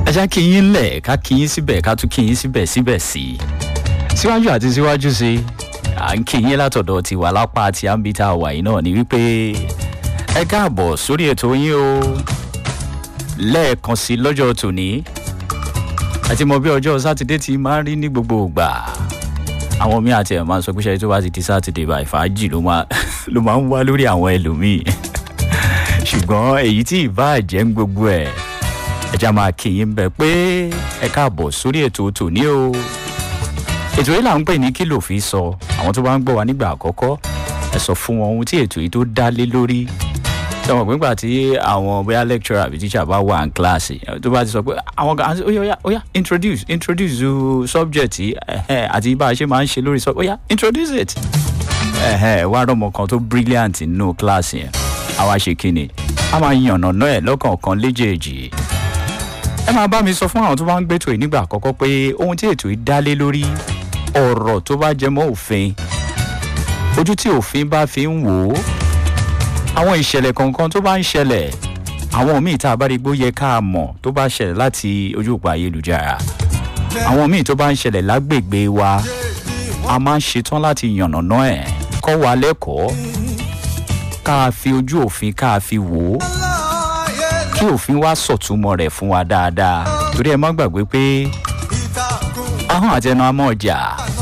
ẹ já kí yín lẹ̀ ká kí yín síbẹ̀ ká tún kí yín síbẹ̀ síbẹ̀ sí i síwájú àti síwájú sí i à ń kí yín látọ̀dọ̀ tiwa lápá àti àǹbítà wà yìí náà ni wípé ẹ káàbọ̀ sórí ètò yín o lẹ́ẹ̀kan sí lọ́jọ́ tòní àti mọ bí ọjọ́ sátidé ti máa ń rí ní gbogbo ìgbà àwọn míì àti ẹ̀ máa ń sọ pé ṣe tó bá ti di sátidé báyìí fàájì ló máa ló máa ń wá lórí àwọn ẹlòmíì ṣùgbọ́n èyí tí ìbá jẹ́ ń gbogbo ẹ̀ ẹja máa kí yín bẹ pé ẹ káàbọ̀ sórí ètò tòní o ètò yìí là ń pè ní kí lòfin sọ àwọn tó bá ń gbọ́ wa nígbà àkọ́kọ́ ẹ sọ fún wọn ohun tí ètò yìí tó dá lé lórí sọmọ pé nígbà tí àwọn bóyá lecturer àbí teacher bá wà ní kíláàsì tó bá ti sọ pé àwọn kan ó yá ó yá introduce introduce the subject yìí àti bá a ṣe máa ń ṣe lórí sọ ó yá introduce it wá rọmọ kan tó brilliant nínú kíláàsì yẹn àwa ṣe kíni a máa yànnà náà ẹ lọ́kọ̀ọ̀kan léjèèjì ẹ máa bá mi sọ fún àwọn tó bá ń gbẹ́tò yìí nígbà àkọ́kọ́ pé ohun tí ètò yìí dá lé lórí ọ̀rọ̀ tó bá jẹ mọ́ òfin ojú tí òfin bá fi ń wò ó àwọn ìṣẹ̀lẹ̀ kọ̀ọ̀kan tó bá ń ṣẹlẹ̀ àwọn míì tá a bá rí gbó yẹ ká mọ̀ tó bá ṣẹlẹ̀ láti ojú òpó ayélujára àwọn míì tó bá ń ṣẹlẹ̀ lágbègbè wa a máa ń ṣetán láti yànnàná ẹ̀ kọ́ wa lẹ́kọ̀ọ́ ká fi ojú òfin ká fi wò ó kí òfin wá sọ̀túnmọ̀ rẹ̀ fún wa dáadáa torí ẹ má gbàgbé pé ahọ́n àtẹnu amọ̀ ọjà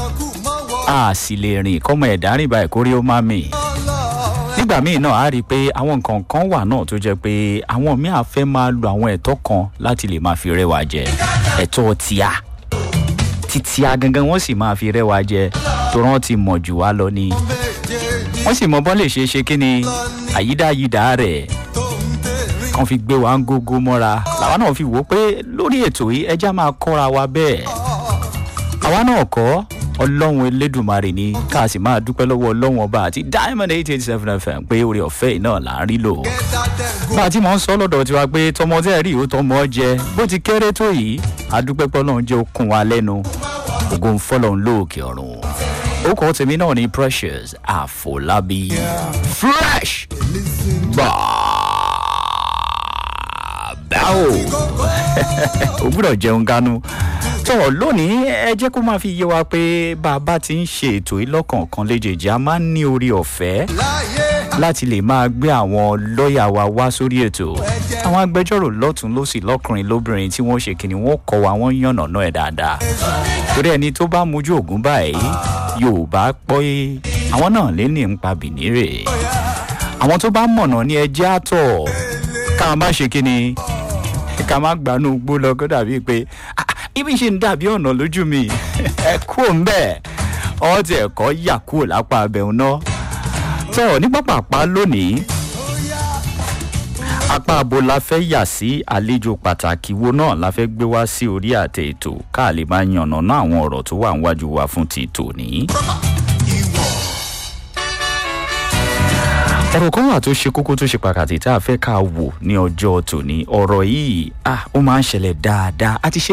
a sì lè rìn kọ́mọ ẹ̀dá rìn báyìí kórí ó má mì nígbà míì náà a rí i pé àwọn nǹkan kan wà náà tó jẹ́ pé àwọn míì á fẹ́ máa lo àwọn ẹ̀tọ́ kan láti lè máa fi rẹwà jẹ ẹ̀tọ́ tíá títíá gangan wọ́n sì máa fi rẹwà jẹ tó rán ti mọ̀ jù wá lọ ni wọ́n sì mọ bọ́ lè ṣe é ṣe kí ni àyídáyídá rẹ̀ kan fi gbé wa ń gógó mọ́ra làwa náà fi wò ó pé lórí ètò yìí ẹja máa kọ́ra wa bẹ́ẹ̀ àwa náà kọ́ ọlọ́run elédùnmarè ni ká sì máa dúpẹ́ lọ́wọ́ ọlọ́run ọba àti diamond eight eight seven fm pé orí ọ̀fẹ́ yìí náà là ń rí lò. bá a ti mọ̀ ń sọ lọ́dọ̀ tiwa pé tọmọ tẹ́ ẹ̀ rí ìwé tọmọ jẹ bó ti kéré tó yìí adúpẹ́ pọ́lọ́run jẹ́ okun wa lẹ́nu ògo ń fọ́lọ́run lóòkè ọ̀run. orúkọ tèmi náà ni precious àfọlábí fresh báwo o gbúdọ̀ jẹun ganu tó lónìí ẹ jẹ́ kó máa fi yé wa pé bàbá ti ń ṣe ètò yìí lọ́kọ̀ọ̀kan léjèèjì a máa ń ní orí ọ̀fẹ́ láti lè máa gbé àwọn lọ́ọ̀yà wa wá sórí ètò àwọn agbẹjọ́rò lọ́tún lọ́sì lọ́kùnrin lóbìnrin tí wọ́n ṣe kìnnì wọ́n kọ́ wa wọ́n yànnà náà ẹ̀ dáadáa torí ẹni tó bá mojú ògún báyìí yorùbá pọ́ àwọn náà lé ní nípa bìnírè àwọn tó bá mọ̀nà ní ẹjẹ́ àtọ̀ ká má ṣe kínni ká má gbanú gbó lọ kó dàbí pé ibi ṣe ń dàbí ọ̀nà lójú mi ẹ kú òun bẹ́ẹ̀ ọ́ ti ẹ̀kọ́ yà kúrò lápá abẹ́hùn náà tọ́ ní pápápá lónìí apá abo la fẹ́ yà sí àlejò pàtàkì wo náà la fẹ́ gbé wá sí orí àtẹ ètò ká lè máa yànnàná àwọn ọ̀rọ̀ tó wà níwájú wa fún ti tòní. ọ̀rọ̀ kan wà tó ṣe kókó tó ṣe pàtàkì tá a fẹ́ ká wò ní ọjọ́ tòní ọ̀rọ̀ yìí ó máa ń ṣẹlẹ̀ dáadáa a ti ṣe